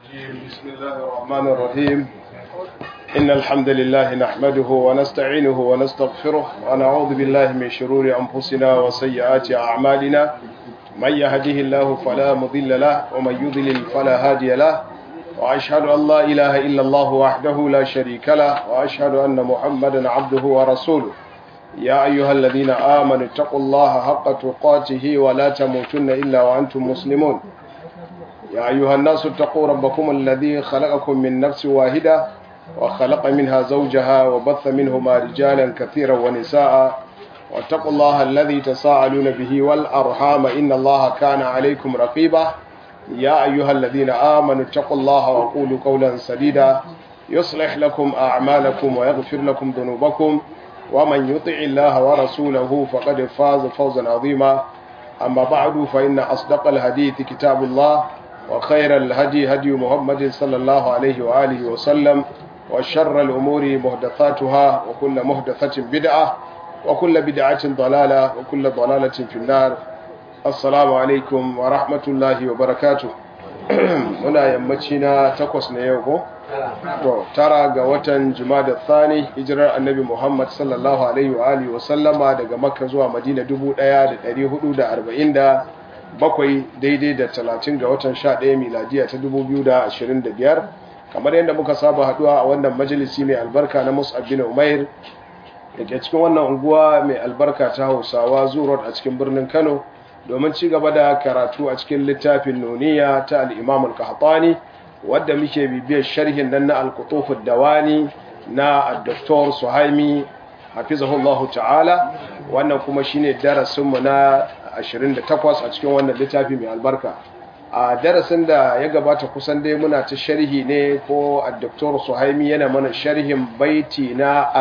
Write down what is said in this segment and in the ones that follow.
الرجيم بسم الله الرحمن الرحيم إن الحمد لله نحمده ونستعينه ونستغفره ونعوذ بالله من شرور أنفسنا وسيئات أعمالنا من يهده الله فلا مضل له ومن يضلل فلا هادي له وأشهد أن لا إله إلا الله وحده لا شريك له وأشهد أن محمدا عبده ورسوله يا أيها الذين آمنوا اتقوا الله حق تقاته ولا تموتن إلا وأنتم مسلمون يا أيها الناس اتقوا ربكم الذي خلقكم من نفس واحدة وخلق منها زوجها وبث منهما رجالا كثيرا ونساء واتقوا الله الذي تساءلون به والأرحام إن الله كان عليكم رقيبا يا أيها الذين آمنوا اتقوا الله وقولوا قولا سديدا يصلح لكم أعمالكم ويغفر لكم ذنوبكم ومن يطع الله ورسوله فقد فاز فوزا عظيما أما بعد فإن أصدق الحديث كتاب الله وخير الهدي هدي محمد صلى الله عليه وآله وسلم وشر الأمور محدثاتها وكل محدثة بدعة وكل بدعة ضلالة وكل ضلالة في النار السلام عليكم ورحمة الله وبركاته muna yammaci na takwas na yau ko? to tara ga watan jumada thani hijirar annabi muhammad sallallahu alaihi wa alihi wasallama daga makka zuwa madina 1447 daidai da 30 ga watan 11 miladiya ta 2025 kamar yadda muka saba haduwa a wannan majalisi mai albarka na mus'ab bin umair da ke cikin wannan unguwa mai albarka ta hausawa zuwa a cikin birnin kano domin ci gaba da karatu a cikin littafin nuniya ta al'imam al-kahatani wadda muke bibiyar sharhin nan na al-kutufud dawani na dr suhaimi hafizahullahu ta'ala wannan kuma shine darasinmu na 28 a cikin wannan littafi mai albarka a darasin da ya gabata kusan dai muna ta sharhi ne ko a dr suhaimi yana mana sharhin baiti na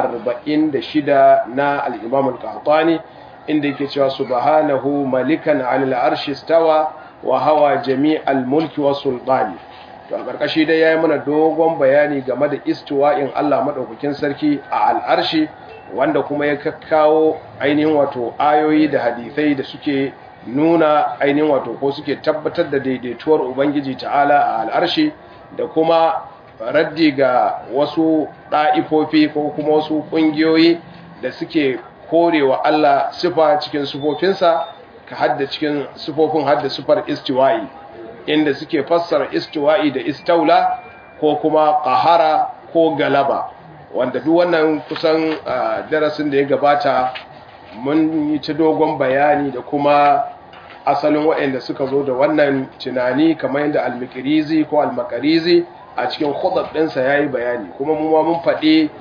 46 na al-imam al-kahatani inda yake cewa subhanahu malikan alal arshi stawa wa hawa jami'al mulki was sultani to a karkashi dai yayi mana dogon bayani game da istiwa'in Allah madaukakin sarki a al'arshi wanda kuma ya kakkawo ainihin wato ayoyi da hadisai da suke nuna ainihin wato ko suke tabbatar da daidaituwar ubangiji ta'ala a al'arshi da kuma raddi ga wasu ɗa'ifofi ko kuma wasu ƙungiyoyi da suke korewa Allah sifa cikin sifofinsa ka hadda cikin sifofin hadda sifar istiwa'i inda suke fassara istiwa'i da istaula ko kuma qahara ko galaba wanda duk wannan kusan darasin da ya gabata mun yi ta dogon bayani da kuma asalin waɗanda suka zo da wannan tunani kamar yadda al-mikrizi ko al-makarizi a cikin khudab ɗinsa yayi bayani kuma mu ma mun faɗi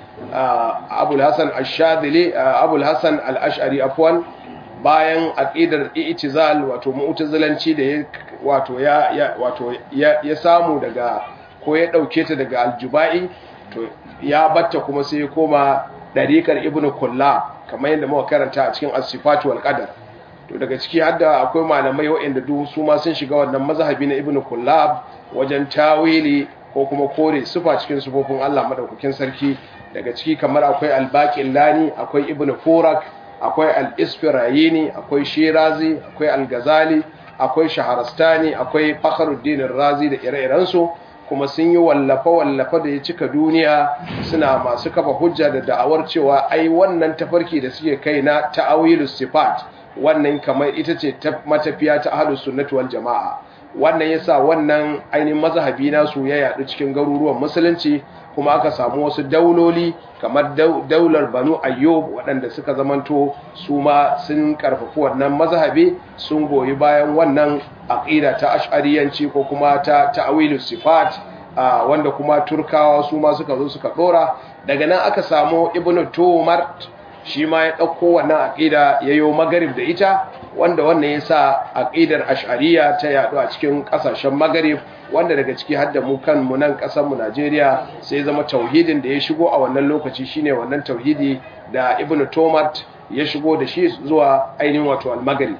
abul hasan ash-shadili abul hasan al-ash'ari afwan bayan aqidar i'tizal wato mu'tazilanci da wato ya wato ya samu daga ko ya dauke ta daga al-jubai to ya batta kuma sai ya koma dariqar ibnu kullab kamar yadda muka karanta a cikin as-sifat wal qadar to daga ciki hadda akwai malamai waɗanda duk su ma sun shiga wannan mazhabi na ibnu kullab wajen tawili ko kuma kore sufa cikin sufofin Allah madaukakin sarki daga ciki kamar akwai albaqin lani akwai ibnu furak akwai al-isfirayini akwai shirazi akwai al-ghazali akwai shaharastani akwai fakhruddin razi da ire-iren su kuma sun yi wallafa wallafa da ya cika duniya suna masu kafa hujja da da'awar cewa ai wannan tafarki da suke kai na ta'awilus sifat wannan kamar ita ce matafiya ta ahlus sunnati wal jama'a wannan yasa wannan ainihin mazhabi nasu ya yadu cikin garuruwan musulunci kuma aka samu wasu dauloli kamar daular banu ayyub waɗanda suka zamanto su ma sun karfafi wannan mazhabi sun goyi bayan wannan aqida ta ash'ariyanci ko kuma ta ta'wilus sifat wanda kuma turkawa su ma suka zo suka dora daga nan aka samu ibnu tumar shi ma ya ɗauko wannan aƙida ya yi magarib da ita wanda wannan ya sa aƙidar ash'ariya ta yaɗu a cikin ƙasashen magarib wanda daga ciki har da mu kan mu nan ƙasarmu najeriya sai zama tauhidin da ya shigo a wannan lokaci shine wannan tauhidi da ibnu tomat ya shigo da shi zuwa ainihin wato almagari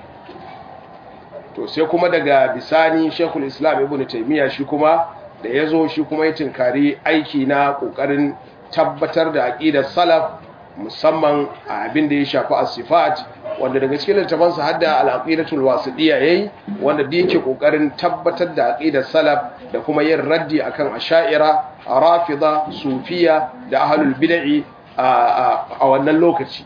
to sai kuma daga bisani shekul islam ibnu taimiyya shi kuma da ya zo shi kuma ya tinkari aiki na ƙoƙarin tabbatar da aƙidar salaf musamman a abin da ya shafi asifat wanda daga cikin littafansa hadda al-aqidatul wasidiyya yayi wanda da yake kokarin tabbatar da aqidar salaf da kuma yin raddi akan asha'ira rafida sufiya da ahlul bid'i a wannan lokaci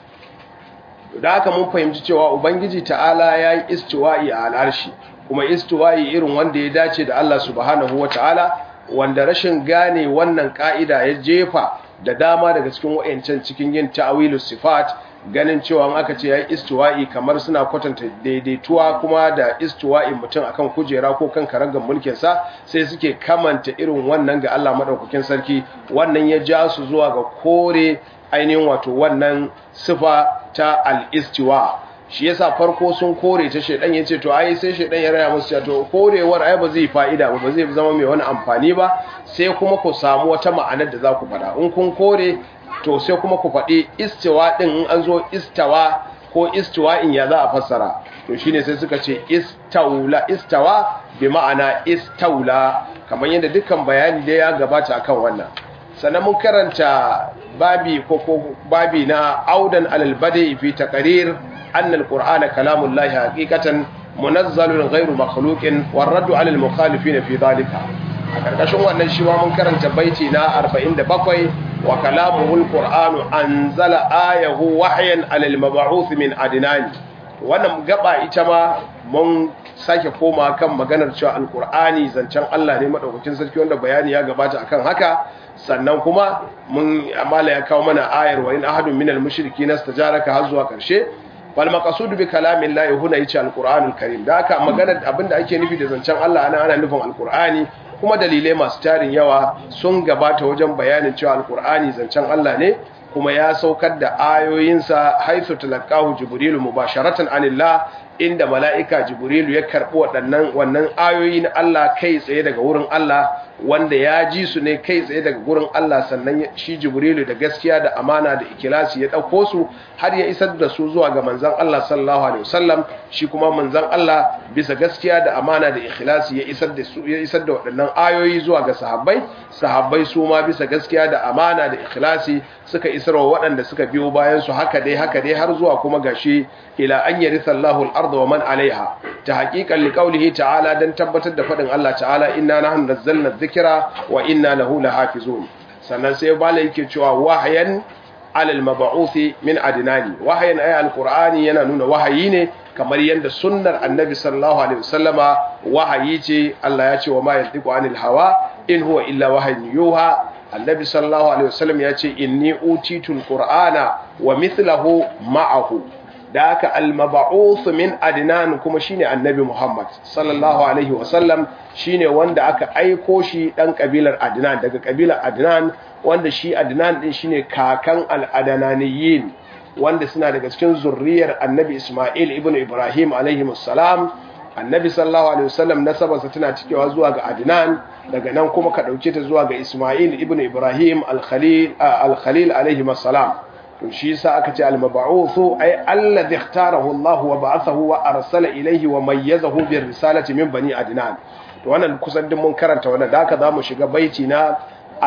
da haka mun fahimci cewa ubangiji ta'ala yayi istiwa'i a al'arshi kuma istiwa'i irin wanda ya dace da Allah subhanahu wata'ala wanda rashin gane wannan ka'ida ya jefa da dama daga cikin wayancan cikin yin ta'awilus sifat ganin cewa aka ce yayi istiwa'i kamar suna kwatanta daidaituwa kuma da istiwa'i mutum akan kujera ko kan karangan mulkin sa sai suke kamanta irin wannan ga Allah madaukakin sarki wannan ya ja su zuwa ga kore ainihin wato wannan sifa ta al-istiwa shi yasa farko sun kore ta shedan yace to ai sai shedan ya raya musu to korewar ai ba zai fa'ida ba ba zai zama mai wani amfani ba sai kuma ku samu wata ma'anar da za ku faɗa in kun kore to sai kuma ku faɗi istiwa din in an zo istawa ko istiwa in ya za a fassara to shine sai suka ce istaula istawa bi ma'ana istaula kamar yadda dukkan bayani da ya gabata akan wannan sannan mun karanta babi ko ko babi na audan alal badi fi taqrir أن القرآن كلام الله حقيقة منزل غير مخلوق والرد على المخالفين في ذلك karkashin wannan shi ma mun karanta baiti na 47 wa kalamuhul qur'anu anzala ayahu wahyan alal mab'uth min adnan wannan gaba ita ma mun sake koma kan maganar cewa alqur'ani zancen Allah ne madaukakin sarki wanda bayani ya gabata akan haka sannan kuma mun amala ya kawo mana ayar wa in ahadun minal mushrikeena istajaraka har zuwa karshe wal maqsud bi kalamin la huna yace alqur'anul karim da haka magana abinda ake nufi da zancen Allah ana ana nufin alqur'ani kuma dalilai masu tarin yawa sun gabata wajen bayanin cewa alqur'ani zancen Allah ne kuma ya saukar da ayoyinsa haithu talaqahu jibrilu mubasharatan anillah inda mala'ika jibrilu ya karbi waɗannan wannan ayoyi na Allah kai tsaye daga wurin Allah wanda ya ji su ne kai tsaye daga gurin Allah sannan shi jibrilu da gaskiya da amana da ikilasi ya ɗauko su har ya isar da su zuwa ga manzan Allah sallallahu alaihi wasallam shi kuma manzan Allah bisa gaskiya da amana da ikilasi ya isar da su ya isar da waɗannan ayoyi zuwa ga sahabbai sahabbai su ma bisa gaskiya da amana da ikilasi suka isarwa waɗanda suka biyo bayan su haka dai haka dai har zuwa kuma gashi ila an yaritha Allahu al-ardha wa man alaiha ta haqiqan liqaulihi ta'ala dan tabbatar da fadin Allah ta'ala inna nahnu nazzalna dhikra wa inna lahu lahafizun sannan sai bala yake cewa wahayan alal mab'uthi min adnani wahayan ay al-qur'ani yana nuna wahayi ne kamar yadda sunnar annabi sallallahu alaihi wasallama wahayi ce Allah ya ce wa ma yantiqu anil hawa in huwa illa wahyun yuha annabi sallallahu alaihi wasallam ya ce inni utitul qur'ana wa mithluhu ma'ahu da aka almaba'uth min adnan kuma shine annabi Muhammad sallallahu alaihi wasallam shine wanda aka aiko shi dan kabilar adnan daga kabilar adnan wanda shi adnan din shine kakan al-adananiyin wanda suna daga cikin zurriyar annabi Isma'il ibn Ibrahim alaihi salam annabi sallallahu alaihi wasallam nasabarsa tana cikewa zuwa ga adnan daga nan kuma ka dauke ta zuwa ga Isma'il ibn Ibrahim al-Khalil al-Khalil alaihi salam to shi yasa aka ce al-mab'uthu ay alladhi ikhtarahu Allah wa ba'athahu wa arsala ilayhi wa mayyazahu bi risalati min bani adnan to wannan kusan din mun karanta wannan da haka zamu shiga baiti na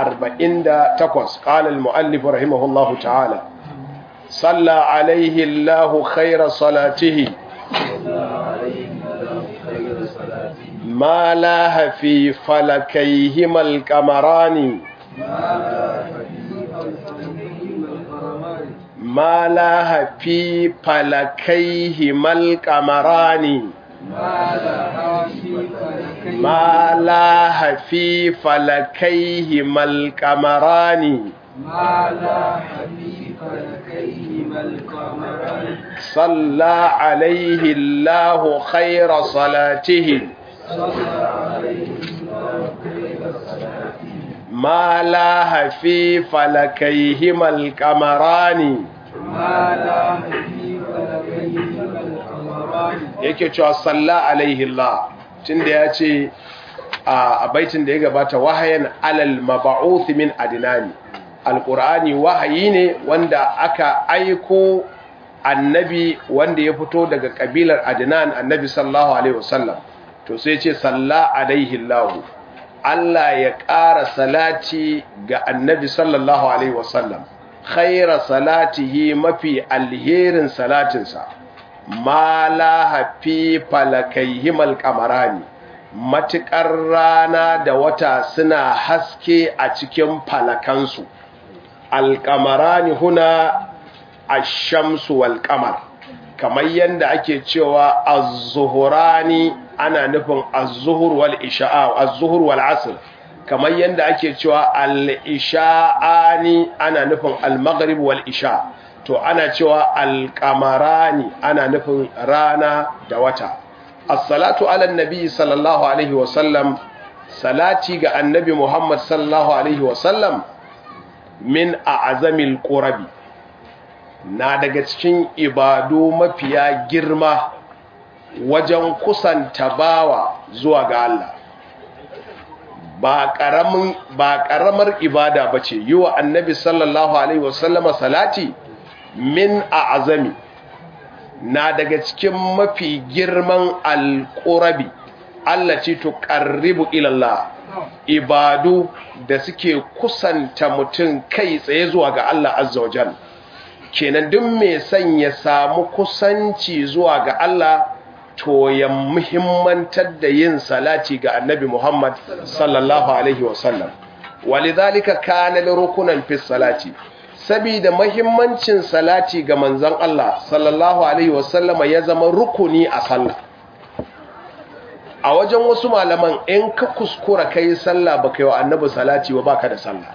48 qala al-muallif rahimahullahu ta'ala salla alayhi Allah khayra salatihi ما لاها في فلكيهما القمران ما لها في فلكيهما القمران ما لها في فلكيهما القمران ما لاح في فلكيهما القمران صلى عليه الله خير صلاته صلى عليه الله خير صلاته ما لاها في فلكيهما القمران ما لاح في فلكيهما القمران yake cewa salla alaihi Allah tunda ya ce a baitin da ya gabata wahayan alal mab'uth min adnani alqur'ani wahayi ne wanda aka aiko annabi wanda ya fito daga kabilar adnan annabi sallallahu alaihi wasallam to sai ce salla alaihi Allah Allah ya ƙara salati ga annabi sallallahu alaihi wasallam khaira salatihi mafi alherin salatinsa ma la hafi falakaihimal kamarani matuƙar rana da wata suna haske a cikin falakansu alkamarani huna ashamsu wal kamar kamar yadda ake cewa az-zuhurani ana nufin az-zuhur wal isha'a az-zuhur wal asr kamar yadda ake cewa al-isha'ani ana nufin al-maghrib wal isha to ana cewa al-qamarani ana nufin rana da wata as-salatu ala nabi sallallahu alaihi wa sallam salati ga annabi muhammad sallallahu alaihi wa sallam min a'zamil qurabi na daga cikin ibadu mafiya girma wajen kusanta bawa zuwa ga Allah ba ƙaramin ba ƙaramar ibada bace yi wa annabi sallallahu alaihi wasallama salati min a'zami na daga cikin mafi girman alqurabi Allah ce to qarribu ila Allah ibadu da suke kusanta mutum kai tsaye zuwa ga Allah azza wajalla kenan duk mai son ya samu kusanci zuwa ga Allah to ya muhimmantar da yin salati ga annabi Muhammad sallallahu alaihi wasallam walidhalika kana rukunan fi salati saboda muhimmancin salati ga manzon Allah sallallahu alaihi wasallama ya zama rukuni a sallah a wajen wasu malaman in ka kuskura kai sallah baka yi wa annabi salati ba baka da sallah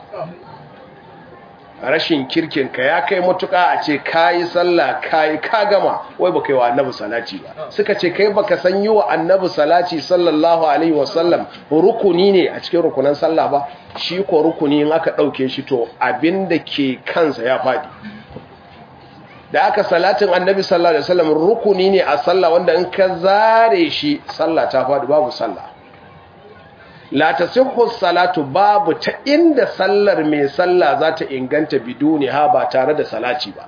rashin kirkinka ya kai matuka a ce kayi sallah kayi ka gama wai baka yi wa annabi salati ba suka ce kai baka san yi wa annabi salati sallallahu alaihi wasallam rukuni ne a cikin rukunan sallah ba shi ko rukuni in aka dauke shi to abinda ke kansa ya fadi da aka salatin annabi sallallahu alaihi wasallam rukuni ne a sallah wanda in ka zare shi sallah ta fadi babu sallah la tasihhu salatu babu ta inda sallar mai sallah za ta inganta biduni ha ba tare da salati ba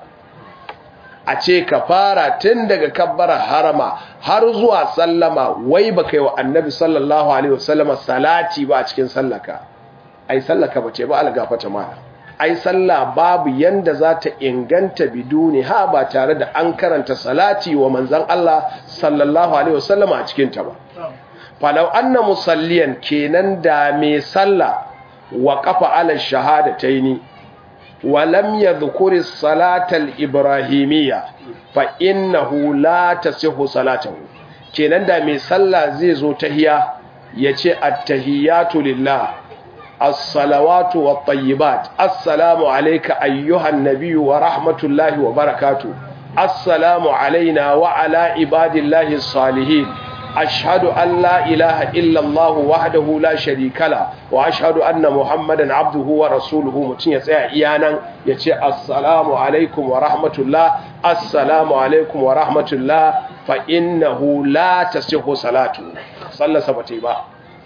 a ce ka fara tun daga kabbara harama har zuwa sallama wai ba kai wa annabi sallallahu alaihi wasallama salati ba a cikin sallaka ai sallaka ba ce ba algafata mana ai sallah babu yanda za ta inganta biduni ha ba tare da an karanta salati wa manzon Allah sallallahu alaihi wasallama a cikin ta ba falau anna musalliyan kenan da mai sallah wa kafa ala shahadataini wa lam yadhkuri salatal ibrahimiyya fa innahu la tasihhu salatuhu kenan da mai sallah zai zo tahiya yace at-tahiyatu lillah as-salawatu wat-tayyibat assalamu alayka ayyuhan nabiyyu wa rahmatullahi wa barakatuh assalamu alayna wa ala ibadillahi as-salihin أشهد أن لا إله إلا الله وحده لا شريك له وأشهد أن محمدا عبده ورسوله متين يسيا إيانا يتي السلام عليكم ورحمة الله السلام عليكم ورحمة الله فإنه لا تصح صلاته صلى سبتي با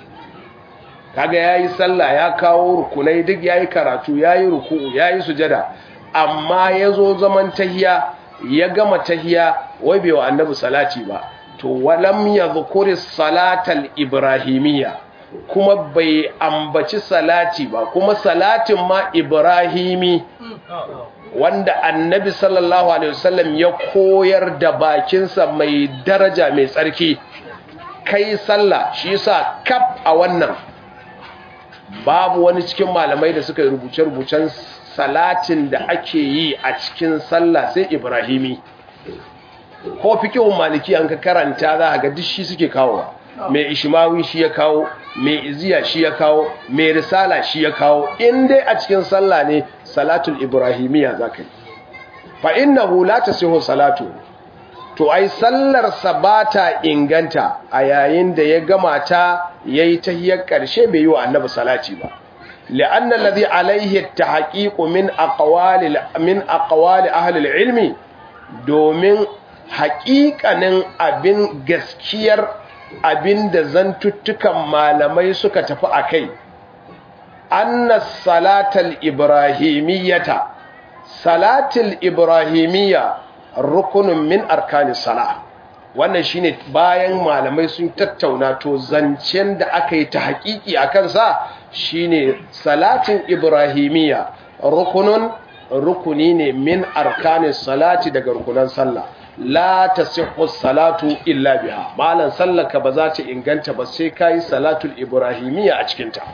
kaga yayi sallah ya kawo rukunai duk yayi karatu yayi ruku'u yayi sujada amma yazo zaman tahiya ya gama tahiya wai bai wa annabi salati ba to walam ya zukuri salatal ibrahimiyya kuma bai ambaci salati ba kuma salatin ma ibrahimi wanda annabi sallallahu alaihi wasallam ya koyar da bakinsa mai daraja mai tsarki kai sallah shi yasa kaf a wannan babu wani cikin malamai da suka rubuce-rubucen salatin da ake yi a cikin sallah sai ibrahimi ko fikihun maliki an ka karanta za a ga duk shi suke kawo mai ishimawi shi ya kawo mai iziya shi ya kawo mai risala shi ya kawo in dai a cikin sallah ne salatul ibrahimiyya za ka yi fa innahu la tasihu salatu to ai sallar sabata inganta a yayin da ya gama ta yayi tahiyar karshe bai yi wa annabi salati ba لأن الذي عليه التحقيق من أقوال من أقوال أهل العلم domin haƙiƙanin abin gaskiyar abin da zantuttukan malamai suka tafi a kai annas salatal ibrahimiyyata salatul ibrahimiyya rukunin min arkanis sala wannan shine bayan malamai sun tattauna to zancen da aka yi ta haƙiƙi a kansa shine salatin ibrahimiyya rukunun rukuni ne min arkanin salati daga rukunan sallah la tasihhu salatu illa biha malan sallaka ba za ta inganta ba sai kai salatul ibrahimiyya a cikin ta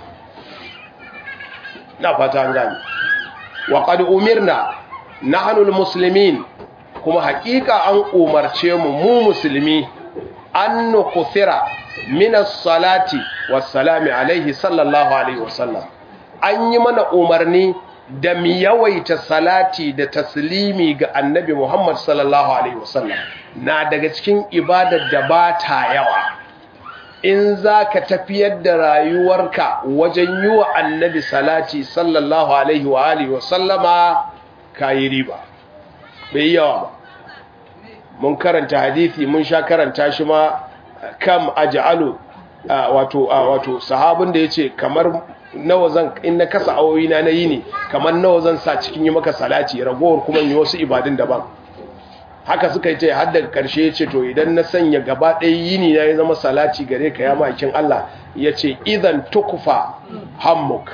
na fata an gani wa qad umirna nahnu almuslimin kuma hakika an umarce mu mu musulmi an nukuthira min as-salati was-salami alaihi sallallahu alaihi wasallam an yi mana umarni da mu yawaita salati da taslimi ga annabi Muhammad sallallahu alaihi wasallam na daga cikin ibadar da ba ta yawa in za ka tafiyar da rayuwarka wajen yi wa annabi salati sallallahu alaihi wa alihi wasallama ka yi riba bai yawa ba mun karanta hadithi mun sha karanta shi ma kam aj'alu wato wato sahabin da yace kamar nawa zan in na kasa awoyi na nayi ne kamar nawa zan sa cikin yi maka salati ragowar kuma yi wasu ibadun daban haka suka yi ta har daga karshe yace to idan na sanya gaba ɗaya yini na ya zama salati gare ka ya makin Allah yace idan tukfa hammuk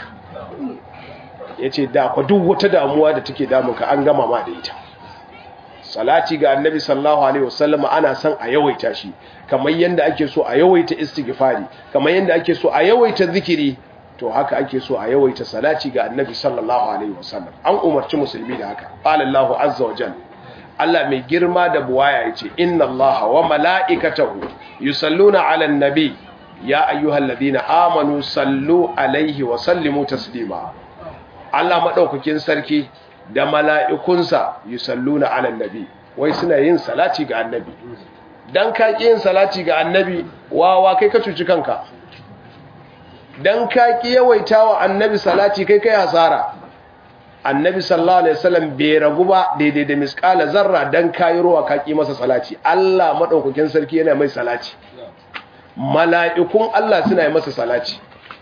yace da ku duk wata damuwa da take damunka an gama ma da ita salati ga annabi sallallahu alaihi wasallam ana son a yawaita shi kamar yanda ake so a yawaita istighfari kamar yanda ake so a yawaita zikiri to haka ake so a yawaita salati ga annabi sallallahu alaihi wasallam an umarci musulmi da haka qala Allahu azza wa jalla Allah mai girma da buwaya yace inna Allaha wa mala'ikatahu yusalluna 'alan nabi ya ayyuhalladhina amanu sallu alaihi wa sallimu taslima Allah madaukakin sarki da mala'ikunsa yi salluna alan nabi wai suna yin salati ga annabi don ka ƙi yin salati ga annabi wawa kai ka cuci kanka don ka ƙi yawaita wa annabi salati kai kai hasara annabi sallallahu alaihi wasallam bai ragu ba daidai da miskala zarra don kayi ruwa ka ƙi masa salati Allah maɗaukakin sarki yana mai salati mala'ikun Allah suna yi masa salati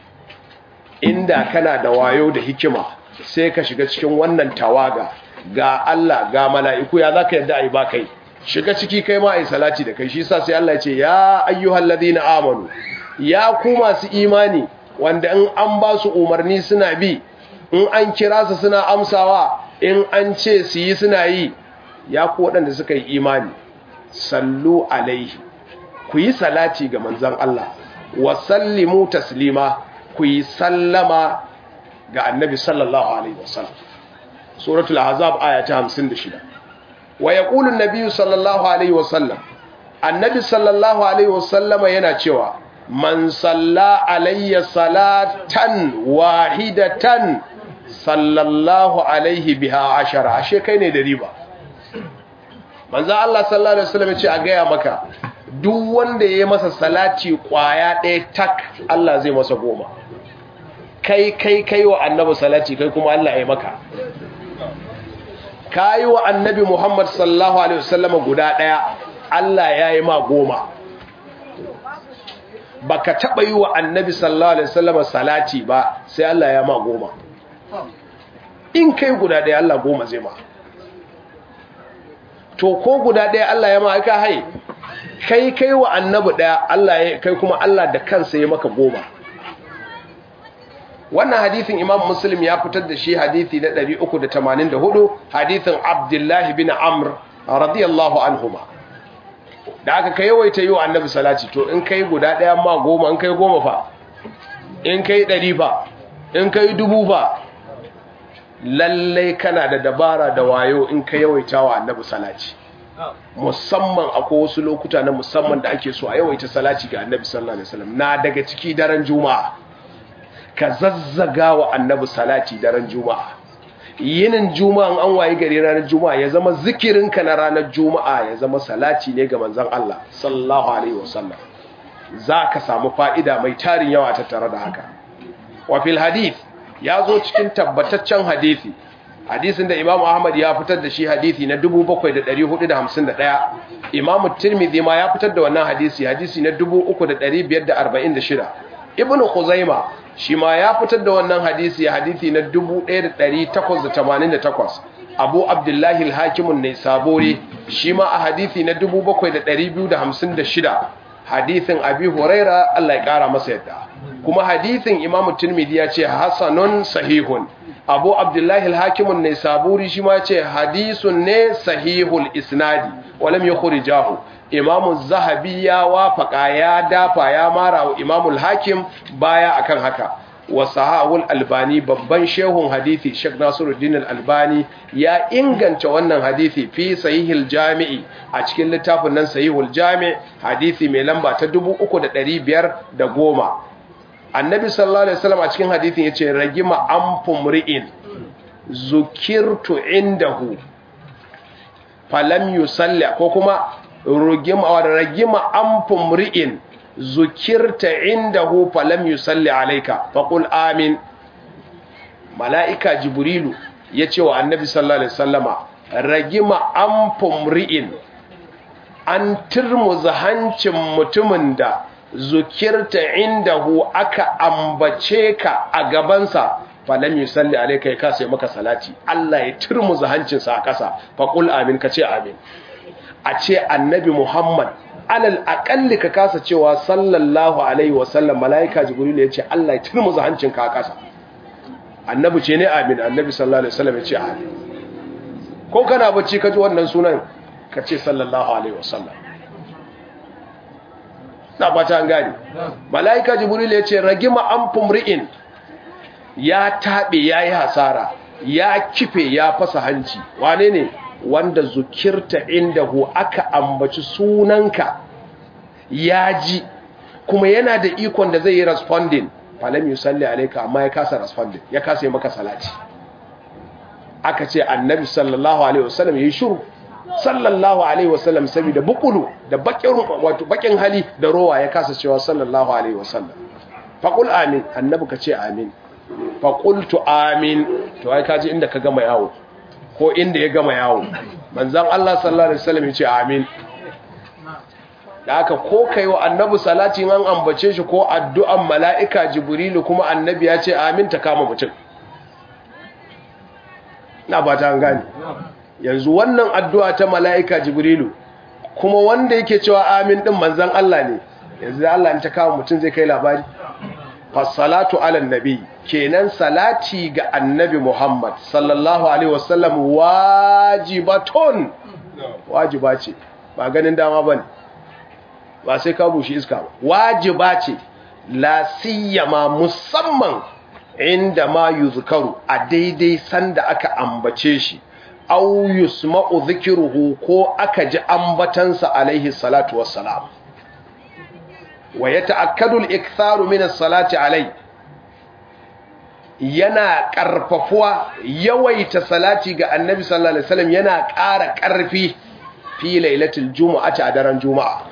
inda kana da wayo da hikima sai ka shiga cikin wannan tawaga ga Allah ga mala'iku ya zaka yadda ai ba kai shiga ciki kai ma ai salati da kai shi yasa sai Allah ya ce ya ayyuhal ladina amanu ya ku masu imani wanda in an ba su umarni suna bi in an kira su suna amsawa in an ce su yi suna yi ya ku waɗanda suka yi imani sallu alaihi ku yi salati ga manzon Allah wa sallimu taslima ku yi sallama ga annabi sallallahu alaihi wasallam suratul ahzab aya ta 56 wa yaqulu an-nabiy sallallahu alaihi wasallam annabi sallallahu alaihi wasallama yana cewa man salla alayya salatan wahidatan sallallahu alaihi biha ashara ashe kai ne da riba manzo Allah sallallahu alaihi wasallam ya ce a gaya maka duk wanda yayi masa salati kwaya ɗaya tak Allah zai masa goma kai kai kai wa annabi salati kai kuma Allah ya maka kai wa annabi Muhammad sallallahu alaihi wasallam guda daya Allah ya yi ma goma baka taba yi wa annabi sallallahu alaihi wasallam salati ba sai Allah ya ma goma in kai guda daya Allah goma zai ma to ko guda daya Allah ya ma aka hai kai kai wa annabi daya Allah ya kai kuma Allah da kansa ya maka goma wannan hadithin imam muslim ya fitar da shi hadithi na 384 hadithin abdullahi bin amr radiyallahu anhuma da aka kai yawaita yi wa annabi salati to in kai guda ɗaya ma goma in kai goma fa in kai ɗari fa in kai dubu fa lallai kana da dabara da wayo in kai yawaita wa annabi salati musamman akwai wasu lokuta na musamman da ake so a yawaita salati ga annabi sallallahu alaihi wasallam na daga ciki daren juma'a ka zazzaga wa annabi salati daren juma'a yinin juma'a an waye gari ranar juma'a ya zama zikirinka na ranar juma'a ya zama salati ne ga manzon Allah sallallahu alaihi wasallam za ka samu fa'ida mai tarin yawa tattare da haka wa fil hadith ya zo cikin tabbataccen hadisi hadisin da Imam Ahmad ya fitar da shi hadisi na 7451 Imam Tirmidhi ma ya fitar da wannan hadisi hadisi na 3546 Ibn Khuzaimah shi ma ya fitar da wannan hadisi hadisi na 1888 Abu Abdullahi al-Hakimun ne sabori shi ma a hadisi na 7256 hadisin Abi Huraira Allah ya kara masa yadda kuma hadithin imam tirmidhi ya ce hasanun sahihun abu abdullahi al-hakimun ne saburi shi ma ce hadisun ne sahihul isnadi walam yukhrijahu imam zahabi ya wafaka ya dafa ya mara wa imam al-hakim baya akan haka wa sahawul albani babban shehun hadithi Sheikh Nasiruddin al-Albani ya inganta wannan hadithi fi sahihil jami'i a cikin littafin nan sahihul jami' hadithi mai lamba ta 3510 annabi sallallahu alaihi wasallam a cikin hadithin yace ragima anfumri'in zukirtu indahu falam yusalli ko kuma rugima ragima anfumri'in zukirta indahu falam yusalli alayka faqul amin malaika jibrilu yace wa annabi sallallahu alaihi wasallama ragima anfumri'in an turmuza hancin mutumin da zukirta indahu aka ambace ka a gabansa falam yusalli alayka ya kasa maka salati Allah ya turmuza hancinsa a kasa faqul amin kace amin a ce annabi Muhammad alal akalli ka kasa cewa sallallahu alaihi wasallam malaika jibril ya ce Allah ya turmuza hancinka a kasa annabi ce ne amin annabi sallallahu alaihi wasallam ya ce amin ko kana bacci ka ji wannan sunan ka ce sallallahu alaihi wasallam na fata an gani malaika jibril ya ce ragima an fumri'in ya taɓe ya yi hasara ya kife ya fasa hanci wane ne wanda zukirta inda hu aka ambaci sunanka ya ji kuma yana da ikon da zai yi responding falam yusalli alayka amma ya kasa responding ya kasa yi maka salati aka ce annabi sallallahu alaihi wasallam yayi shiru sallallahu alaihi wasallam saboda bukulu da bakin wato bakin hali da rowa ya kasa cewa sallallahu alaihi wasallam faqul amin annabi ka ce amin faqultu amin to ai kaji inda ka gama yawo ko inda ya gama yawo manzon Allah sallallahu alaihi wasallam ya ce amin da haka ko kai wa annabi salati an ambace shi ko addu'an mala'ika jibrilu kuma annabi ya ce amin ta kama mutum na ba ta gani yanzu wannan addu'a ta mala'ika jibrilu kuma wanda yake cewa amin din manzon Allah ne yanzu Allah in ta kama mutum zai kai labari fassalatu ala nabi kenan salati ga annabi Muhammad sallallahu alaihi wasallam wajibatun wajiba ce ba ganin dama bane ba sai ka bushe iska ba wajiba ce la siyama musamman inda ma yuzkaru a daidai sanda aka ambace shi aw yusma'u dhikruhu ko aka ji ambatansa alaihi salatu wassalam wa yata'akkadu al-iktharu min as-salati alai yana karfafuwa yawaita salati ga annabi sallallahu alaihi wasallam yana ƙara ƙarfi fi lailatul jumu'ati a daren juma'a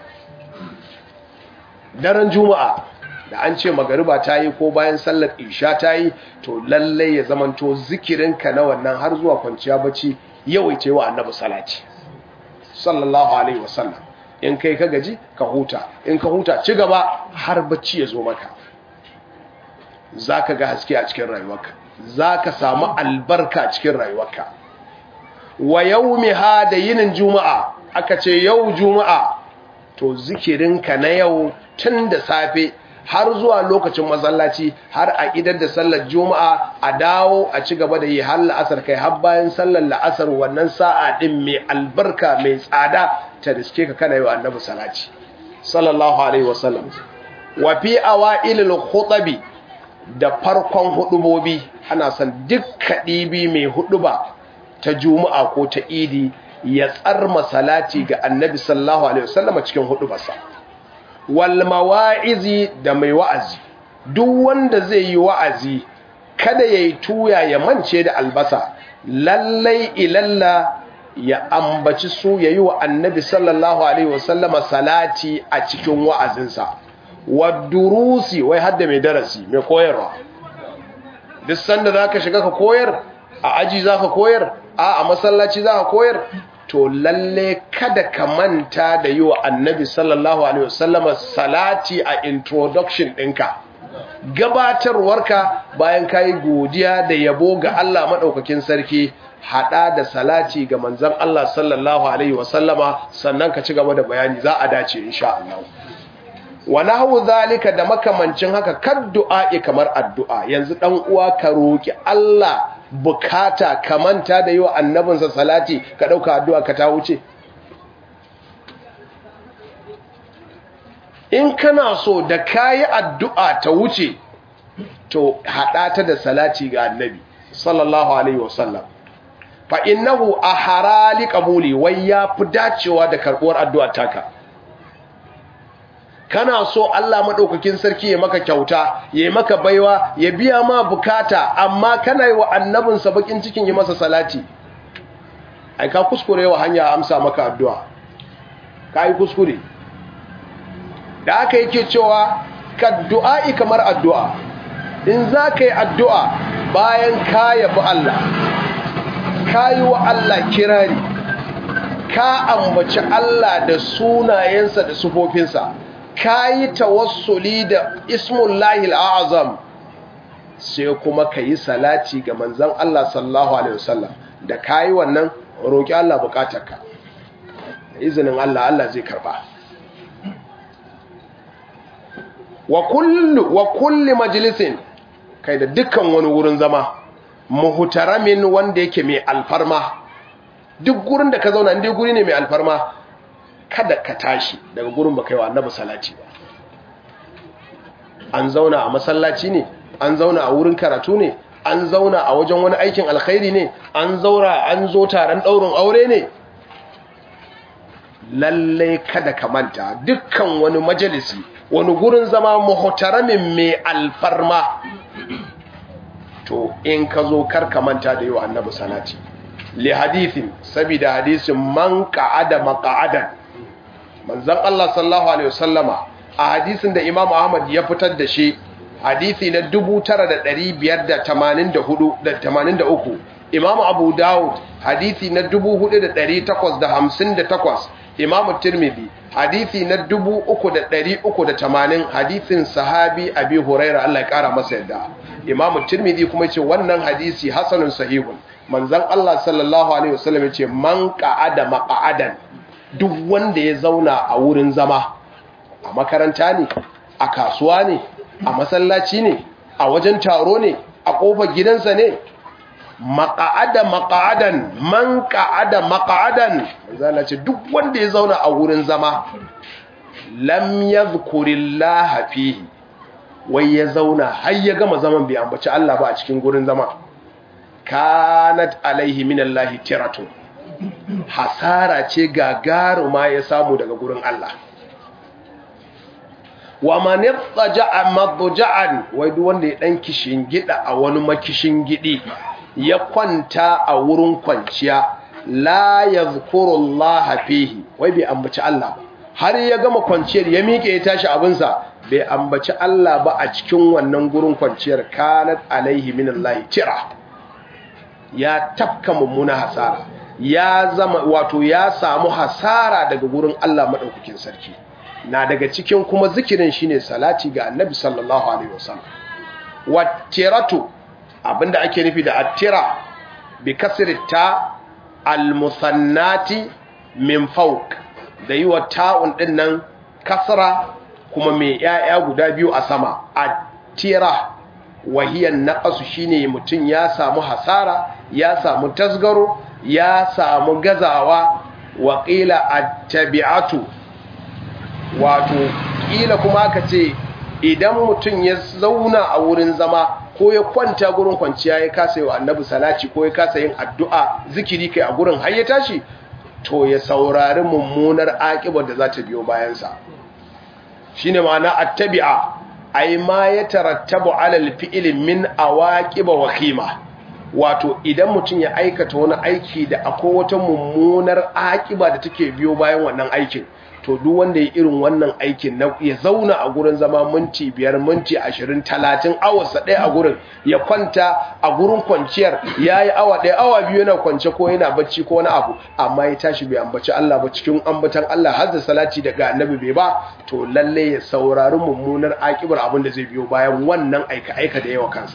daren juma'a da an ce magariba ta yi ko bayan sallar isha ta yi to lallai ya zamanto zikirinka na wannan har zuwa kwanciya bacci yawaice wa annabi salati sallallahu alaihi wasallam in kai ka gaji ka huta in ka huta ci gaba har bacci ya zo maka za ka ga haske a cikin rayuwarka za ka samu albarka cikin rayuwarka wa yau da yinin juma'a aka ce yau juma'a to zikirinka na yau tun da safe har zuwa lokacin masallaci har a idar da sallar juma'a a dawo a ci gaba da yi har la'asar kai har bayan sallar la'asar wannan sa'a din mai albarka mai tsada ta riske ka kana yi wa annabi salati sallallahu alaihi wasallam wa fi awailil khutabi da farkon hudubobi ana son duk kadibi mai huduba ta juma'a ko ta idi ya tsarma salati ga annabi sallallahu alaihi wasallam cikin hudubarsa wal mawa'izi da mai wa'azi duk wanda zai yi wa'azi kada yayi tuya ya mance da albasa lallai ilalla ya ambaci su yayi wa annabi sallallahu alaihi wasallama salati a cikin wa'azinsa wadurusi wai hadda mai darasi mai koyarwa duk sanda zaka shiga ka koyar a aji zaka koyar a a masallaci zaka koyar to lalle kada ka manta da yi wa annabi sallallahu alaihi wasallama salati a introduction ɗinka gabatarwarka bayan ka yi godiya da yabo ga Allah maɗaukakin sarki haɗa da salati ga manzan Allah sallallahu alaihi wasallama sannan ka ci gaba da bayani za a dace insha Allah wa nahwu zalika da makamancin haka kad du'a'i kamar addu'a yanzu dan uwa ka roki Allah bukata kamanta da yi wa annabinsa salati ka dauka addu'a ka ta wuce in kana so da kayi addu'a ta wuce to haɗa ta da salati ga annabi sallallahu alaihi wasallam fa innahu aharali qabuli wai ya fi dacewa da karbuwar addu'a taka kana so Allah madaukakin sarki ya maka kyauta ya maka baiwa ya biya ma bukata amma kana yi wa annabinsa bakin cikin yi masa salati ai ka kuskure wa hanya amsa maka addu'a kai kuskure da aka yake cewa ka du'a'i kamar addu'a in za ka yi addu'a bayan ka yabi Allah ka yi wa Allah kirari ka ambaci Allah da sunayensa da sufofinsa ka yi tawassuli da ismullahi al'azam sai kuma ka yi salati ga manzan Allah sallallahu Alaihi wasallam da ka yi wannan roƙi Allah bukatarka da izinin Allah Allah zai karba wa kullu wa kulli majlisin kai da dukkan wani wurin zama muhtaramin wanda yake mai alfarma duk gurin da ka zauna inda guri ne mai alfarma kada ka tashi daga gurin ba kai wa annabi salati ba an zauna a masallaci ne an zauna a wurin karatu ne an zauna a wajen wani aikin alkhairi ne an zaura an zo taron daurin aure ne lallai kada ka manta dukkan wani majalisi wani gurin zama muhtaramin mai alfarma to in ka zo karka manta da yi wa annabi salati li hadithin saboda hadisin man qa'ada maq'adan manzon Allah sallallahu alaihi wasallama a hadisin da Imam Ahmad ya fitar da shi hadisi na 9584 da 83 Imam Abu Dawud hadisi na 4858 Imam Tirmidhi hadisi na 3380 hadisin sahabi Abi Hurairah Allah ya kara masa yadda Imam Tirmidhi kuma yace wannan hadisi hasanun sahihun manzon Allah sallallahu alaihi wasallam yace man qa'ada maq'adan duk wanda ya zauna a wurin zama a makaranta ne a kasuwa ne a masallaci ne a wajen taro ne a kofar gidansa ne maqa'ada maq'adan man qa'ada maq'adan manzon ce duk wanda ya zauna a wurin zama lam yadhkurillaha fihi wai ya zauna har ya gama zaman bai ambaci Allah ba a cikin gurin zama kanat alaihi minallahi tiratun hasara ce gagaruma ya samu daga gurin Allah wa man yattaja'a madja'an wai duk wanda ya dan kishin gida a wani makishin gidi ya kwanta a wurin kwanciya la yadhkurullaha fihi wai bai ambaci Allah har ya gama kwanciyar ya miƙe ya tashi abinsa bai ambaci Allah ba a cikin wannan gurin kwanciyar kanat alaihi minallahi tira ya tafka mummuna hasara ya zama wato ya samu hasara daga gurin Allah madaukakin sarki na daga cikin kuma zikirin shine salati ga annabi sallallahu alaihi wasallam wattiratu abinda ake nufi da attira bi kasri ta almusannati min fawq da yi wa ta'un din nan kasra kuma mai ‘ya'ya guda biyu a sama a tira wahiyar naƙasu shine mutum ya samu hasara ya samu tasgaro ya samu gazawa waƙila a tabi'atu wato ƙila kuma ka ce idan mutum ya zauna a wurin zama ko ya kwanta gurin kwanciya ya kasa yi wa annabi salati ko ya kasa yin addu'a zikiri kai a gurin har ya tashi to ya saurari mummunar aƙibar da za ta biyo bayansa shine ma'ana attabi'a ai ma ya tarattabu alal fi'li min awaqiba wa qima wato idan mutum ya aikata wani aiki da akwai wata mummunar aƙiba da take biyo bayan wannan aikin to duk wanda ya irin wannan aikin na ya zauna a gurin zama minti biyar minti ashirin talatin awarsa ɗaya a gurin ya kwanta a gurin kwanciyar ya yi awa ɗaya awa biyu yana kwance ko yana bacci ko wani abu amma ya tashi bai ambaci Allah ba cikin ambatan Allah har da salati daga annabi bai ba to lalle ya saurari mummunar akibar abin da zai biyo bayan wannan aika aika da yawa kansa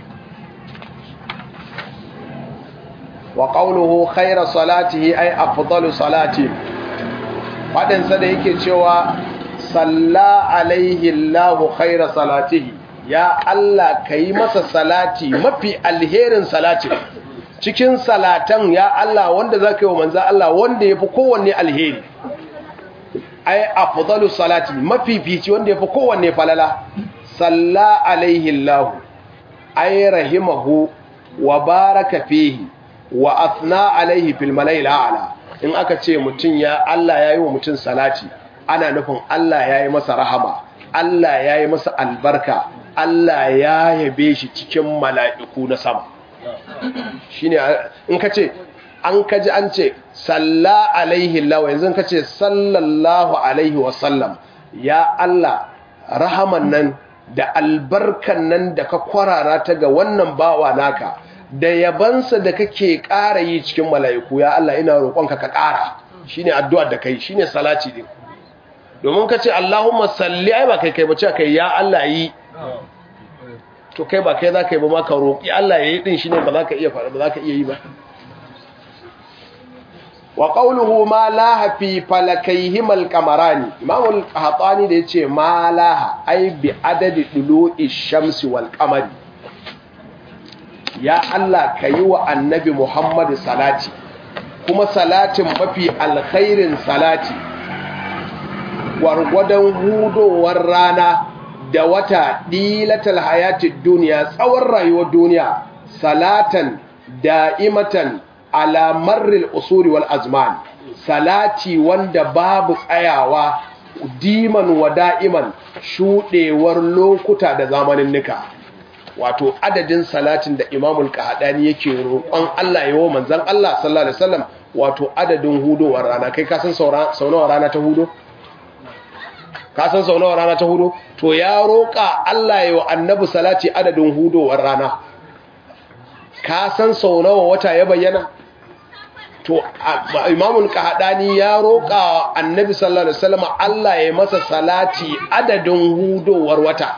wa qawluhu khayra salatihi ay afdalu salati faɗinsa da yake cewa salla alaihi Allahu khaira salatihi ya Allah kai masa salati mafi alherin salatin cikin salatan ya Allah wanda zaka yi wa manzo Allah wanda yafi kowanne alheri ai afdalu salati mafifici wanda yafi kowanne falala salla alaihi Allah ai rahimahu wa baraka fihi wa athna alaihi fil mala'il a'la in aka ce mutun ya Allah yayi wa mutun salati ana nufin Allah yayi masa rahama Allah yayi masa albarka Allah ya yabe shi cikin mala'iku na sama shine in ka ce an kaji an ce salla alaihi lawa yanzu ka ce sallallahu alaihi wasallam ya Allah rahaman nan da albarkan nan da ka kwarara ta ga wannan bawa naka da yabansa da kake ƙara yi cikin mala'iku ya Allah ina roƙonka ka ƙara shine addu'ar da kai shine salati din domin ka ce Allahumma salli ai ba kai kai ba ce kai ya Allah yi to kai ba kai za ka yi ba ma ka roƙi Allah ya yi din shine ba za ka iya faɗa ba za ka iya yi ba wa qawluhu ma laha fi falakayhim al-qamarani imam al-qahtani da yace ma laha ai bi adadi dulu'i shamsi wal qamari ya Allah kayi wa annabi Muhammad salati kuma salatin mafi alkhairin salati gwargwadon hudowar rana da wata dilatal hayatid duniya tsawon rayuwar duniya salatan da'imatan ala marril usuri wal azman salati wanda babu tsayawa diman wa da'iman shudewar lokuta da zamanin nika wato adadin salatin da imamul kahadani yake roƙon Allah yawo manzon Allah sallallahu alaihi wasallam wato adadin hudowar rana kai ka san sau nawa rana ta hudo ka san sau nawa rana ta hudo to ya roƙa Allah yawo annabi salati adadin hudowar rana ka san sau nawa wata ya bayyana to imamul kahadani ya roƙa annabi sallallahu alaihi wasallam Allah ya masa salati adadin hudowar wata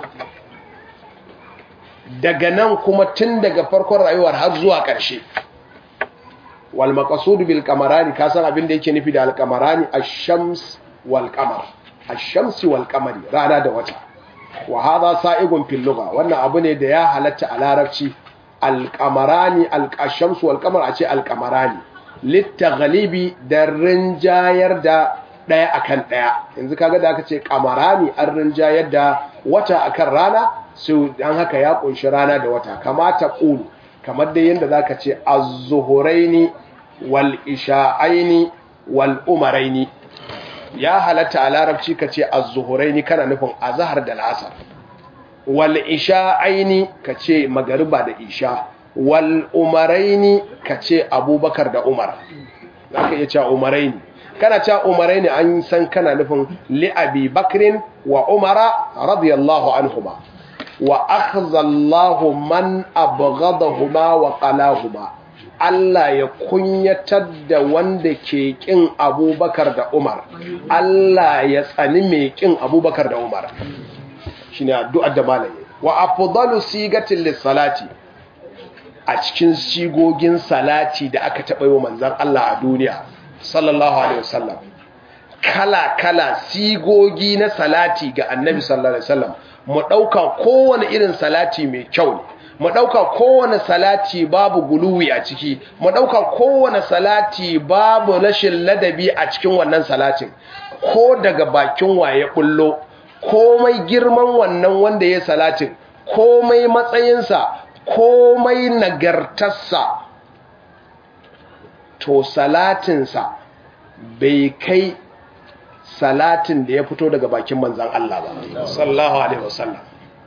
daga nan kuma tun daga farkon rayuwar har zuwa ƙarshe wal maqsud bil qamarani ka san abin da yake nufi da al qamarani ash-shams wal qamar ash-shams wal qamari rana da wata wa hadha sa'igun fil lugha wannan abu ne da ya halatta a larabci al qamarani al ash-shams wal qamar a ce al qamarani littaghalibi da rinjayar da ɗaya akan ɗaya yanzu kaga da aka ce kamarani an rinjayar da wata akan rana su dan haka ya kunshi rana da wata kamata qulu kamar dai yanda zaka ce az-zuhuraini wal isha'aini wal umaraini ya halatta a larabci ka ce az-zuhuraini kana nufin azhar da al'asar wal isha'aini ka ce magariba da isha wal umaraini ka ce abubakar da umar za ka iya cewa umaraini kana cewa umaraini an san kana nufin li'abi bakrin wa umara radiyallahu anhuma wa akhzallahu man abghadahuma wa qalahuma Allah ya kunyatar da wanda ke kin abubakar da umar Allah ya tsani mai kin abubakar da umar shine addu'ar da malaye wa afdalu sigatin lis-salati a cikin sigogin salati da aka taɓa yi wa manzan Allah a duniya sallallahu alaihi wasallam kala-kala sigogi na salati ga annabi sallallahu alaihi wasallam mu ɗauka kowane irin salati mai kyau ne mu ɗauka kowane salati babu guluwi a ciki mu ɗauka kowane salati babu rashin ladabi a cikin wannan salatin ko daga bakin waye bullo komai girman wannan wanda ya salatin komai matsayinsa komai nagartarsa to salatinsa bai kai salatin da ya fito daga bakin manzan Allah ba sallallahu alaihi wasallam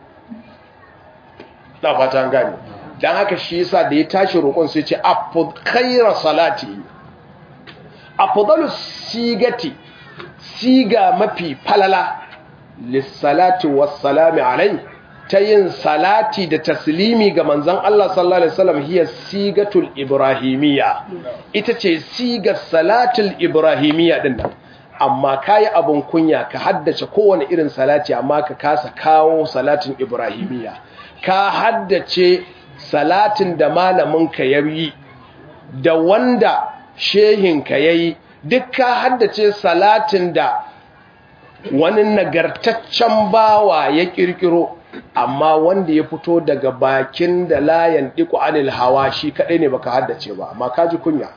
na fata an gani dan haka shi yasa da ya tashi roƙon sai ce afud khayra salati afdalu sigati siga mafi falala lissalati wassalami alai ta yin salati da taslimi ga manzan Allah sallallahu Alaihi wasallam hiya sigatul ibrahimiyya ita ce sigar salatul ibrahimiyya din nan amma kayi abun kunya ka haddace kowane irin salati amma ka kasa kawo salatin ibrahimiyya ka haddace salatin da malamin ka yayi da wanda shehin ka yayi duk ka haddace salatin da wani nagartaccen bawa ya kirkiro amma wanda ya fito daga bakin da layan diku anil hawa shi kadai ne baka haddace ba amma ka ji kunya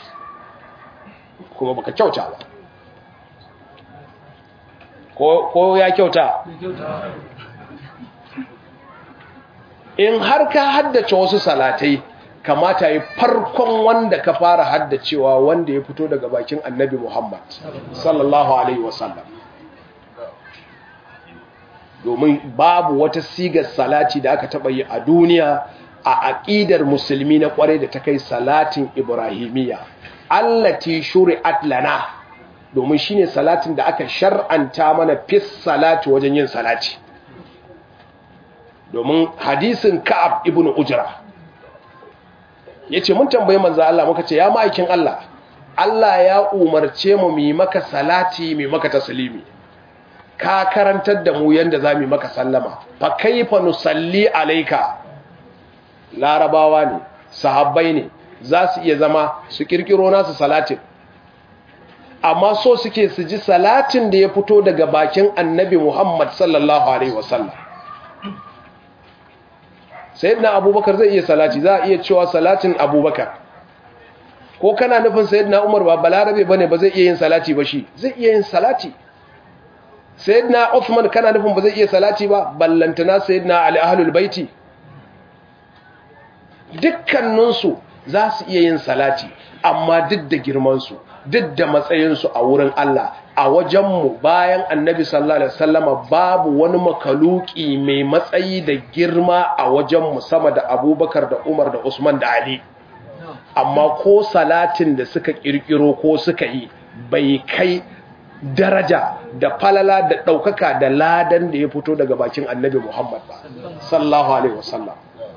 kuma baka kyauta ba ko ya kyauta in har ka haddace wasu salatai kamata yi farkon wanda ka fara haddacewa wanda ya fito daga bakin annabi Muhammad sallallahu alaihi wasallam domin babu wata sigar salati da aka taba yi a duniya a aqidar musulmi na kwarai da ta kai salatin ibrahimiyya allati shuri'at lana domin shine salatin da aka shar'anta mana fis salati wajen yin salati domin hadisin ka'ab ibn ujra yace mun tambaye manzo Allah muka ce ya ma'aikin Allah Allah ya umarce mu mu maka salati mu maka taslimi ka karantar da mu yanda zamu maka sallama fa kaifa nusalli alayka larabawa ne sahabbai ne za su iya zama su kirkiro nasu salatin amma so suke su ji salatin da ya fito daga bakin annabi Muhammad sallallahu alaihi wasallam sayyidina abubakar zai iya salati za a iya cewa salatin abubakar ko kana nufin sayyidina umar ba balarabe bane ba zai iya yin salati ba shi zai iya yin salati sayyidina uthman kana nufin ba zai iya salati ba ballantana sayyidina ali ahlul baiti dukkaninsu za su iya yin salati amma duk da girmansu duk da matsayinsu a wurin Allah a wajenmu bayan annabi sallallahu alaihi wasallama babu wani makaluki mai matsayi da girma a wajenmu sama da abubakar da umar da usman da ali amma ko salatin da suka kirkiro ko suka yi bai kai daraja da falala da ɗaukaka da ladan da ya fito daga bakin annabi muhammad ba sallallahu alaihi wasallam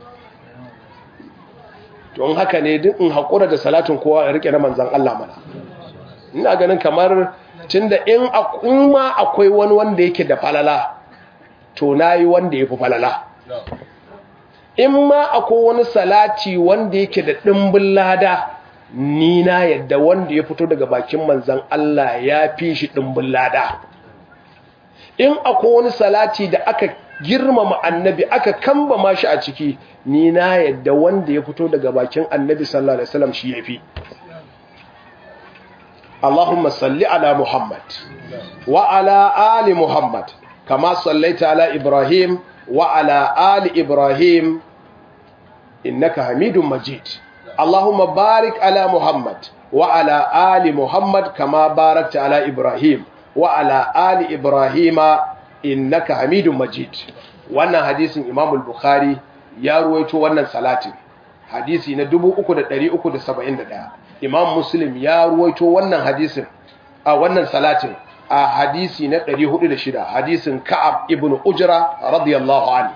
don haka ne duk in haƙura da salatin kowa ya rike na manzan Allah mana ina ganin kamar tunda in ma akwai wani wanda yake da falala to nayi wanda yafi falala in ma akwai wani salati wanda yake da dimbin lada ni na yadda wanda ya fito daga bakin manzan Allah ya fi shi dimbin lada in akwai wani salati da aka girmama annabi aka kambama shi a ciki ni na yadda wanda ya fito daga bakin annabi sallallahu alaihi wasallam shi yafi اللهم صل على محمد وعلى آل محمد كما صليت على إبراهيم وعلى آل إبراهيم إنك حميد مجيد اللهم بارك على محمد وعلى آل محمد كما باركت على إبراهيم وعلى آل إبراهيم إنك حميد مجيد wannan hadisin Imam al-Bukhari ya ruwaito wannan salatin hadisi na 3371 imam muslim ya ruwaito wannan hadisin a wannan salatin a hadisi na 406 hadisin ka'ab ibn ujra radiyallahu anhu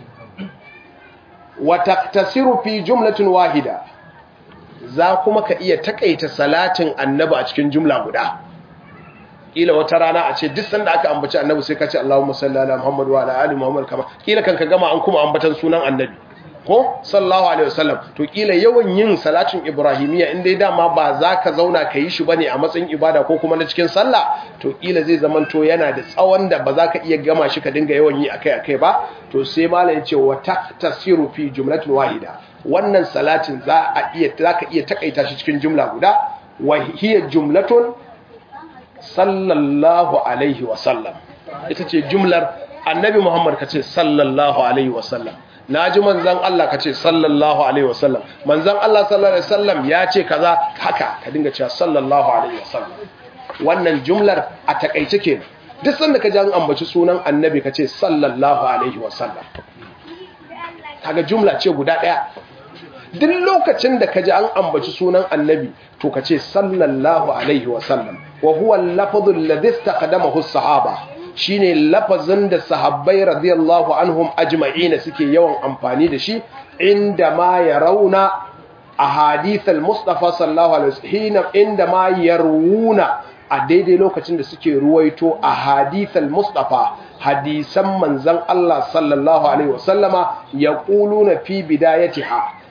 wa taktasiru fi jumlatin wahida za kuma ka iya takaita salatin annabi a cikin jumla guda kila wata rana a ce duk sanda aka ambaci annabi sai ka ce Allahumma salli ala Muhammad wa ala ali Muhammad kama kila kan ka gama an kuma ambatan sunan annabi ko sallallahu alaihi wasallam to kila yawan yin salatin ibrahimiya in dai dama ba za ka zauna ka yi shi bane a matsayin ibada ko kuma na cikin sallah to kila zai zaman to yana da tsawon da ba za ka iya gama shi ka dinga yawan yi akai akai ba to sai malam ya ce wa tasiru fi jumlatin wahida wannan salatin za a iya za ka iya takaita shi cikin jumla guda wa hiya jumlatun sallallahu alaihi wasallam ita ce jumlar annabi muhammad ka ce sallallahu alaihi wasallam na ji manzan Allah ka ce sallallahu alaihi wasallam manzan Allah sallallahu alaihi wasallam ya ce kaza haka ka dinga cewa sallallahu alaihi wasallam wannan jumlar a takaice ke duk sanda ka ji an ambaci sunan annabi ka ce sallallahu alaihi wasallam kaga jumla ce guda daya duk lokacin da ka ji an ambaci sunan annabi to ka ce sallallahu alaihi wasallam wa huwa al-lafdhu alladhi istaqdamahu as-sahaba shine lafazin da sahabbai radiyallahu anhum ajma'ina suke yawan amfani da shi inda ma ya rauna a hadithal mustafa sallallahu alaihi wasallam inda ma yarwuna a daidai lokacin da suke ruwaito a hadithal mustafa hadisan manzon Allah sallallahu alaihi wasallama yaquluna fi bidayatiha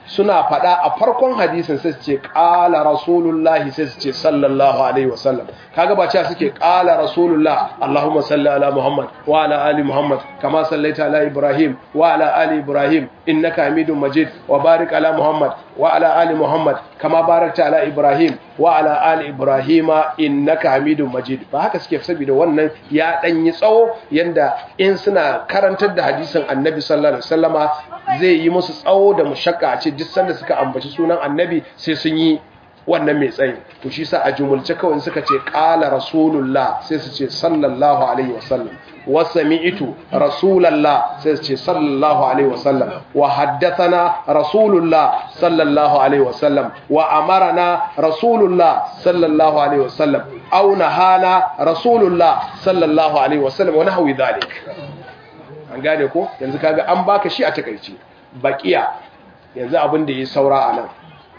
suna faɗa a farkon hadisin sai su ce ƙala rasulullahi sai su ce sallallahu alaihi wasallam kaga ba cewa suke ƙala rasulullah Allahumma salli ala Muhammad wa ala ali Muhammad kama sallaita ala Ibrahim wa ala ali Ibrahim innaka Hamidum Majid wa barik ala Muhammad wa ala ali Muhammad kama barakta ala Ibrahim wa ala ali Ibrahima innaka Hamidum Majid ba haka suke saboda wannan ya dan yi tsawo yanda in suna karantar da hadisin Annabi sallallahu alaihi wasallama zai yi musu tsawo da mushakka a ce duk sanda suka ambaci sunan Annabi sai sun yi wannan mai tsayi to shi sa a jumulce kawai suka ce qala rasulullah sai su ce sallallahu alaihi wasallam wa sami'tu rasulallah sai su ce sallallahu alaihi wasallam wa haddathana rasulullah sallallahu alaihi wasallam wa amarana rasulullah sallallahu alaihi wasallam aw nahana rasulullah sallallahu alaihi wasallam wa nahwi dhalik an gane ko yanzu kaga an baka shi a takeice baqiya yanzu abin da ya saura anan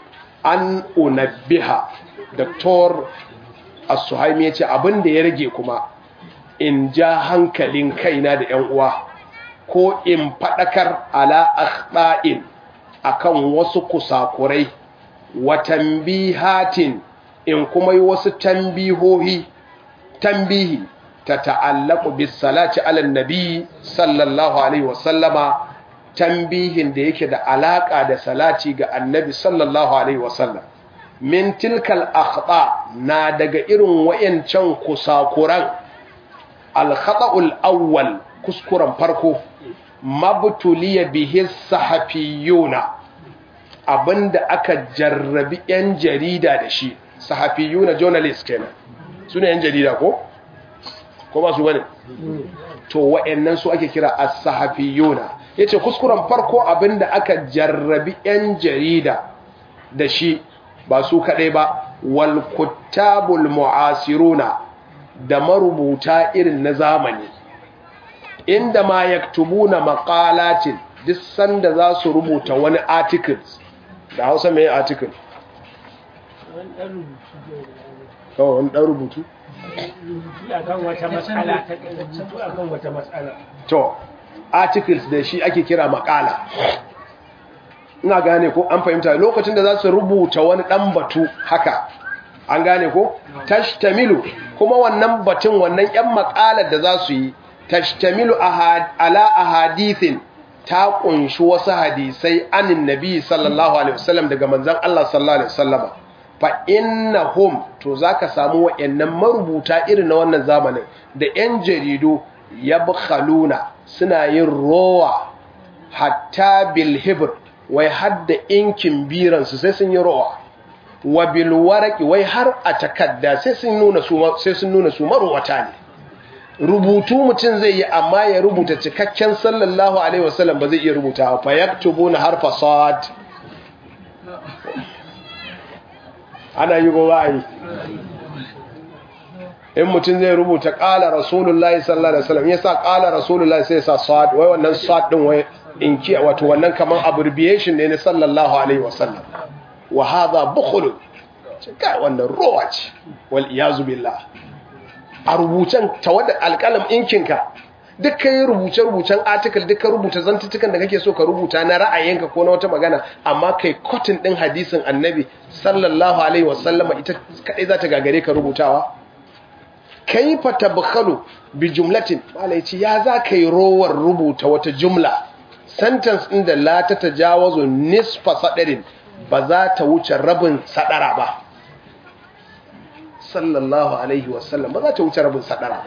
an unabbiha Dr. As-Suhaimi ya ce abin da ya rage kuma in ja hankalin kaina da ‘yan uwa ko in faɗakar ala akhta'in akan wasu kusakurai wa tambihatin in kuma yi wasu tambihohi tambihi ta ta'allaku bis salati ala nabi sallallahu alaihi wasallama tambihin da yake da alaka da salati ga annabi sallallahu alaihi wasallam min tilkal akhta na daga irin wayancan kusakuran al khata'ul awwal kuskuren farko mabtuliya bihi sahafiyuna abinda aka jarrabi yan jarida da shi sahafiyuna journalist kenan sune yan jarida ko ko ba su bane to wayannan su ake kira as-sahafiyuna yace kuskuren farko abinda aka jarrabi yan jarida da shi ba su kadai ba wal kuttabul mu'asiruna da marubuta irin na zamani inda ma yaktubuna maqalatin duk sanda za su rubuta wani articles da Hausa mai article kawai wani dan rubutu akan wata matsala ta rubutu akan wata matsala to articles da shi ake kira makala ina gane ko an fahimta lokacin da za su rubuta wani dan batu haka an gane ko tashtamilu kuma wannan batun wannan yan makalar da za su yi tashtamilu ala ahadithin ta kunshi wasu hadisai anin nabi sallallahu alaihi wasallam daga manzon Allah sallallahu alaihi wasallama fa innahum to zaka samu wayannan marubuta irin na wannan zamanin da yan jaridu yabkhaluna suna yin rowa hatta bil hibr wai hadda inkin biran su sai sun yi rowa wa bil waraqi wai har a takadda sai sun nuna su sai sun nuna su marwata ne rubutu mutum zai yi amma ya rubuta cikakken sallallahu alaihi wasallam ba zai iya rubuta fa yaktubuna harfa sad ana yi gowa yi in mutum zai rubuta ƙala rasulullahi sallallahu alaihi wasallam yasa ƙala rasulullahi sai sa sad wai wannan sad din wai in ki wato wannan kaman abbreviation ne na sallallahu alaihi wasallam wa hadha bukhul kai wannan rowa ce wal iyazu billah a rubucen tawadda alƙalam inkinka duk kai rubuce rubucen article duk ka rubuta zantutukan da kake so ka rubuta na ra'ayinka ko na wata magana amma kai cotton din hadisin annabi sallallahu alaihi wasallama ita kadai za ta gagare ka rubutawa kaifa tabkhalu bi jumlatin malai ce ya za ka yi rowar rubuta wata jumla sentence din da la ta tajawazu nisfa sadarin ba za ta wuce rabin sadara ba sallallahu alaihi wasallam ba za ta wuce rabin sadara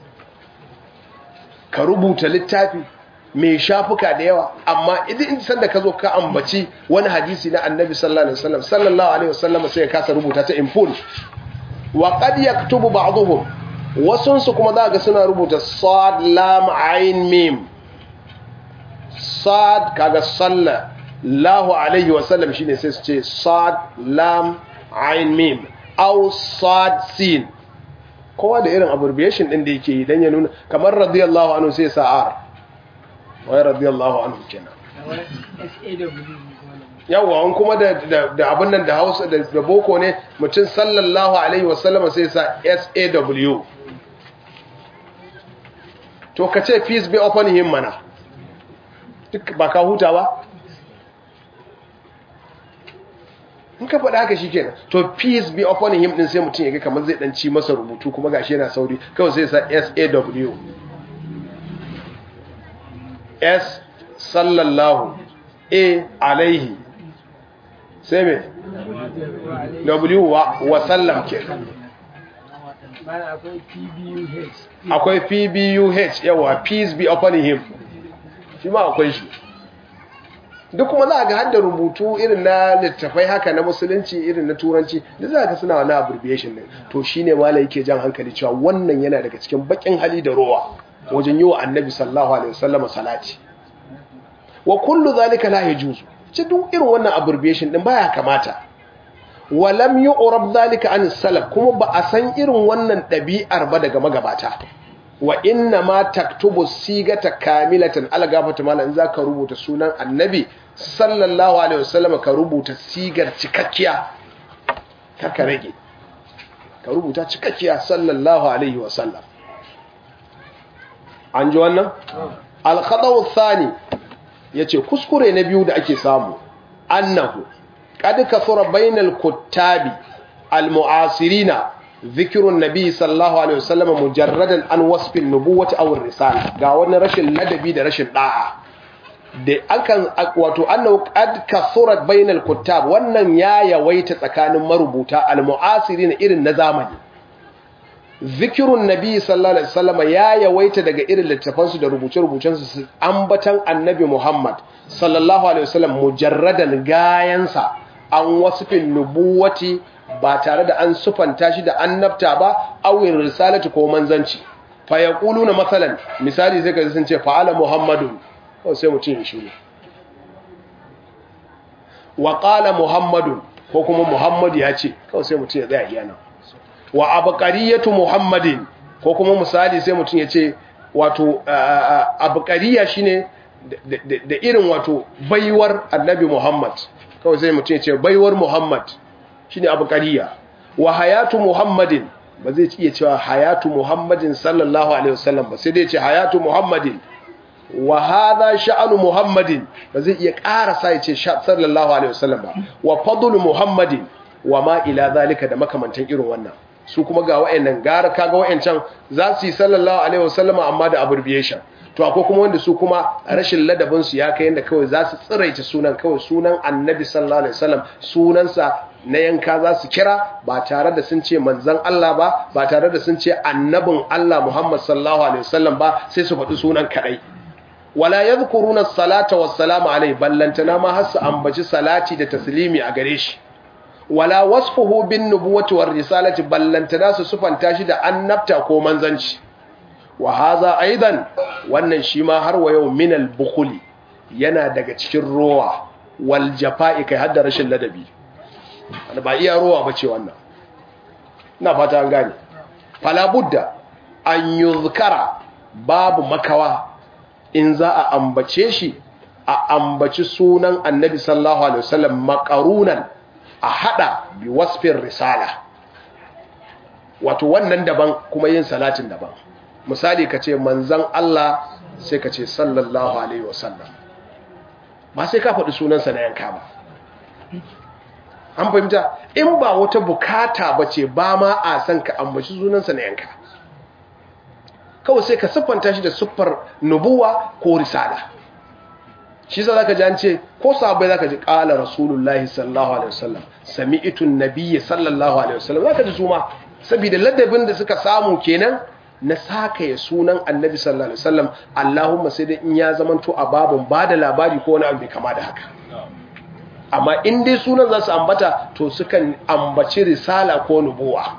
ka rubuta littafi mai shafuka da yawa amma idan sanda ka zo ka ambaci wani hadisi na annabi sallallahu alaihi wasallam sallallahu alaihi wasallam sai ka kasa rubuta ta in full wa qad yaktubu ba'dhum wasunsu kuma za ga suna rubuta sad lam ain mim sad kaga salla lahu alaihi wasallam shine sai su ce sad lam ain mim aw sad sin kowa da irin abbreviation din da yake yi dan ya nuna kamar radiyallahu anhu sai sa'ar wai radiyallahu anhu kenan yawa an kuma da da abin nan da Hausa da boko ne mutum sallallahu alaihi wasallam sai sa SAW to ka ce peace be upon him mana duk ba ka huta ba in ka faɗa haka shikenan to peace be upon him din sai mutum ya ga kamar zai dan ci masa rubutu kuma gashi yana sauri kawai sai sa SAW S sallallahu A alaihi sai me W wa, wa sallam ke Bana akwai PBUH. akwai PBUH yawa peace be upon him shi ma akwai shi duk kuma za a ga hadda rubutu irin na littafai haka na musulunci irin na turanci da za ga suna wani abbreviation ne to shine malai yake jan hankali cewa wannan yana daga cikin bakin hali da rowa wajen yi wa annabi sallallahu alaihi wasallam salati wa kullu zalika la yajuzu ce duk irin wannan abbreviation din baya kamata wa lam yu'rab zalika an salaf kuma ba a san irin wannan dabi'ar ba daga magabata wa inna ma taktubu sigata kamilatan algafata mala in zaka rubuta sunan annabi sallallahu alaihi wasallam ka rubuta sigar cikakkiya kaka rage ka rubuta cikakkiya sallallahu alaihi wasallam an ji wannan al-khadaw thani yace kuskure na biyu da ake samu annahu qad kasura bainal kuttabi al-mu'asirina zikirun nabi sallallahu alaihi wasallam mujarradan an wasfin nubuwati aw risala ga wani rashin ladabi da rashin da'a da akan wato annahu qad kasurat bainal kuttab wannan ya yawaita tsakanin marubuta almu'asirin irin na zamani zikirun nabi sallallahu alaihi wasallam ya yawaita daga irin littafan su da rubuce-rubucen su ambatan annabi Muhammad sallallahu alaihi wasallam mujarradan gayansa an wasfin nubuwati ba tare da an sufanta shi da annabta ba awin risalati ko manzanci fa yaquluna masalan misali sai ka sun ce fa'ala muhammadun ko sai mutum ya shiru wa qala muhammadun ko kuma muhammad ya ce kawai sai mutum ya tsaya iyana wa abqariyatu muhammadin ko kuma misali sai mutum ya ce wato abqariya shine da irin wato baiwar annabi muhammad kawai sai mutum ya ce baiwar muhammad shine abu qariya wa hayatu muhammadin ba zai iya cewa hayatu muhammadin sallallahu alaihi wasallam ba sai dai ce hayatu muhammadin wa hadha sha'anu muhammadin ba zai iya ƙara sa ya ce sallallahu alaihi wasallam ba wa fadlu muhammadin wa ma ila zalika da makamantan irin wannan su kuma ga wayannan gara kaga wayancan za su yi sallallahu alaihi wasallam amma da abbreviation to akwai kuma wanda su kuma rashin ladabin su ya kai yanda kawai za su tsiraita sunan kawai sunan annabi sallallahu alaihi wasallam sunansa na yanka za su kira ba tare da sun ce manzan Allah ba ba tare da sun ce annabin Allah Muhammad sallallahu alaihi wasallam ba sai su faɗi sunan kadai wala yadhkuruna as-salata was-salamu alaihi ballantana ma har su ambaci salati da taslimi a gare shi wala wasfuhu bin nubuwati war risalati ballantana su sufanta shi da annabta ko manzanci wa haza aidan wannan shi ma har wa yau minal bukhuli yana daga cikin rowa wal jafa'i kai har da rashin ladabi ba iya rowa bace wannan ina fata an gane fala budda an yuzkara babu makawa in za a ambace shi a ambaci sunan annabi sallallahu alaihi wasallam makarunan a hada bi wasfin risala wato wannan daban kuma yin salatin daban misali ka ce manzan Allah sai ka ce sallallahu alaihi wasallam ba sai ka faɗi sunansa na yanka ba an fahimta in ba wata bukata ba ce ba ma a san ka ambaci sunansa na yanka kawai sai ka siffanta shi da siffar nubuwa ko risala shi sa zaka ji an ce ko sahabbai zaka ji qala rasulullahi sallallahu alaihi wasallam sami'tu an-nabiyyi sallallahu alaihi wasallam zaka ji su ma saboda ladabin da suka samu kenan na saka ya sunan annabi sallallahu alaihi wasallam Allahumma sai dai in ya zamanto a babun bada labari ko wani abu kama da haka amma in dai sunan za su ambata to sukan ambaci risala ko nubuwa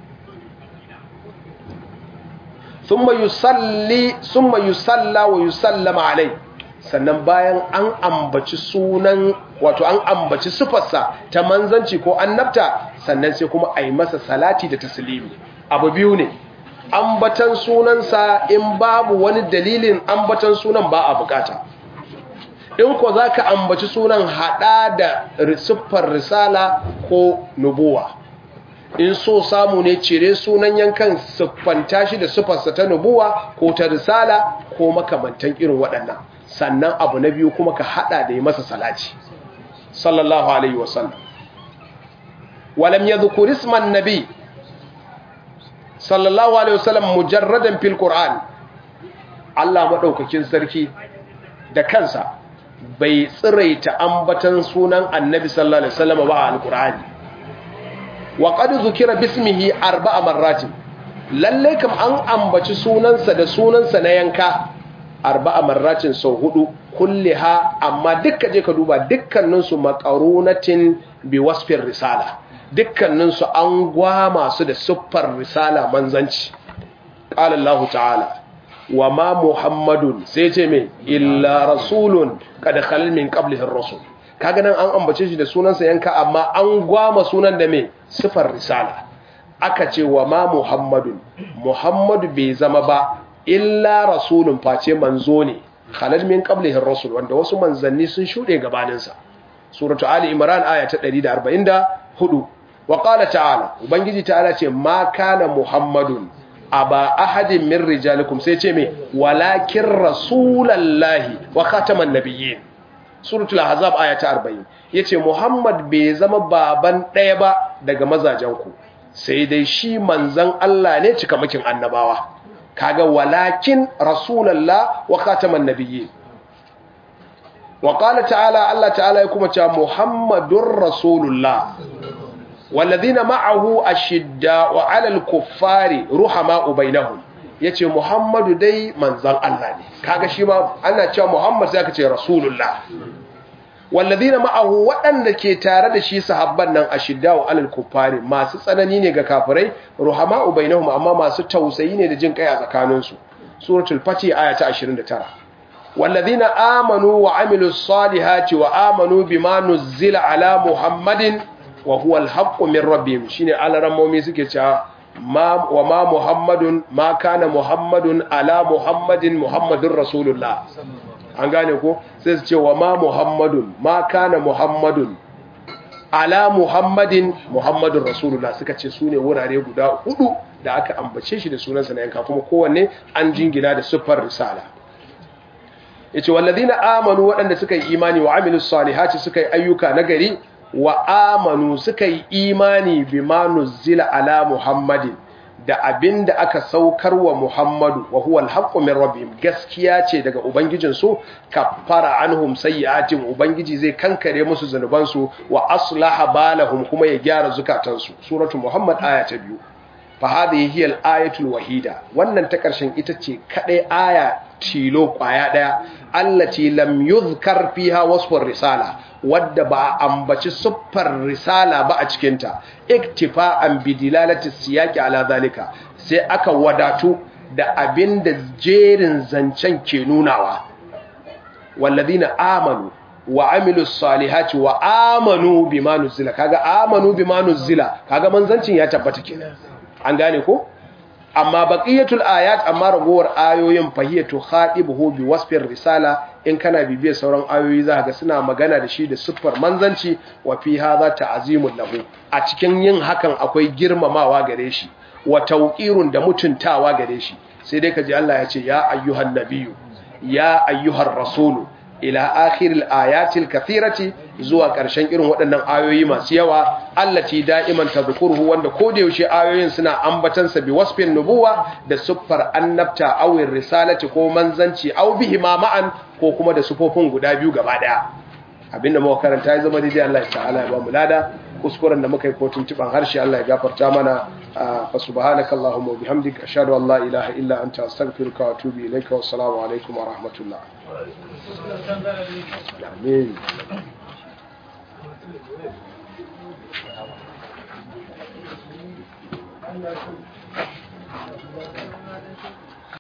thumma yusalli thumma yusalla wa yusallama alai sannan bayan an ambaci sunan wato an ambaci sifarsa ta manzanci ko annabta sannan sai kuma a yi masa salati da taslimi abu biyu ne ambatan sunansa in babu wani dalilin ambatan sunan ba a bukata in ko za ka ambaci sunan hada da siffar risala ko nubuwa in so samu ne cire sunan yankan siffanta shi da siffarsa ta nubuwa ko ta risala ko makamantan irin waɗannan sannan abu na biyu kuma ka hada da yi masa salati sallallahu alaihi wasallam walam yadhkur isma an-nabi sallallahu alaihi wasallam mujarradan fil qur'an Allah madaukakin sarki da kansa bai tsiraita ambatan sunan annabi sallallahu alaihi wasallam ba a alqur'ani wa qad zukira bismihi arba'a marratin lalle kam an ambaci sunansa da sunansa na yanka arba'a marratin sau hudu kulliha amma dukkan je ka duba dukkanin su maqarunatin bi wasfin risala dukkanin su an gwama su da siffar risala manzanci qala Allah ta'ala wa ma muhammadun sai ce me illa rasulun kada khalal min qablihi ar-rasul kaga nan an ambace shi da sunansa yanka amma an gwama sunan da me sifar risala aka ce wa ma muhammadun muhammadu bai zama ba illa rasulun face manzo ne khalal min qablihi ar-rasul wanda wasu manzanni sun shude gabanin sa suratu ali imran aya ta 144 wa qala ta'ala ubangiji ta'ala ce ma kana muhammadun aba ahadin min rijalikum sai ce me walakin rasulallahi wa khataman nabiyyin suratul ahzab aya ta 40 yace muhammad bai zama baban daya ba daga mazajenku sai dai shi manzan Allah ne cikamakin annabawa kaga walakin rasulallah wa khataman nabiyyin wa qala ta'ala Allah ta'ala ya kuma cewa muhammadur rasulullah walladhina ma'ahu ashidda'u 'alal kuffari ruhama'u bainahum yace muhammadu dai manzan Allah ne kaga shi ma ana cewa muhammad sai aka ce rasulullah walladhina ma'ahu waɗanda ke tare da shi sahabban nan ashidda'u 'alal kuffari masu tsanani ne ga kafirai ruhama'u bainahum amma masu tausayi ne da jin kai a tsakaninsu suratul fati aya ta 29 والذين آمنوا وعملوا الصالحات وآمنوا بما نزل على محمد وهو الحق من ربهم شيني على رمومي suke cewa ma wa ma muhammadun ma kana muhammadun ala muhammadin muhammadur rasulullah an gane ko sai su ce wa ma muhammadun ma kana muhammadun ala muhammadin muhammadur rasulullah suka ce su ne wurare guda hudu da aka ambace shi da sunansa na yanka kuma kowanne an jingina da siffar risala yace walladina amanu waɗanda suka yi imani wa amilus salihati suka yi ayyuka nagari wa amanu suka yi imani bima nuzila ala muhammadin da abinda aka saukar wa muhammadu wa huwa alhaqqu min rabbihim gaskiya ce daga ubangijin su kaffara anhum sayyi'atin ubangiji zai kankare musu zanuban su wa aslaha balahum kuma ya gyara zukatan su suratu muhammad aya ta biyu fa hadhihi hiya al-ayatul wahida wannan ta karshen ita ce kadai aya tilo kwaya daya allati lam yuzkar fiha wasfur risala wadda ba a ambaci siffar risala ba a cikinta iktifa'an bi dilalati siyaqi ala zalika sai aka wadatu da abinda jerin zancen ke nunawa walladina amanu wa amilus salihati wa amanu bima nuzila kaga amanu bima nuzila kaga manzancin ya tabbata kenan an gane ko amma baqiyatul ayat amma ragowar ayoyin fahiyatu khadibuhu bi wasfir risala in kana bibiyar sauran ayoyi za ga suna magana da shi da siffar manzanci wa fi hadha ta'zimul lahu a cikin yin hakan akwai girmamawa gare shi wa tawqirun da mutuntawa gare shi sai dai kaji Allah ya ce ya ayyuhan nabiyyu ya ayyuhar rasulu ila akhiril ayatil kathirati zuwa ƙarshen irin waɗannan ayoyi masu yawa allati da'iman tadhkuruhu wanda koda yaushe ayoyin suna ambatan sa bi wasfin nubuwa da suffar annabta aw risalati ko manzanci aw bihi ma ma'an ko kuma da sufofin guda biyu gaba daya abinda muka karanta ya zama daidai Allah ta'ala ya ba mu lada kuskuren da muka yi ko tuntuban harshe Allah ya gafarta mana fa subhanaka allahumma wa bihamdika ashhadu an la ilaha illa anta astaghfiruka wa atubu ilayka wa assalamu alaikum wa rahmatullah amin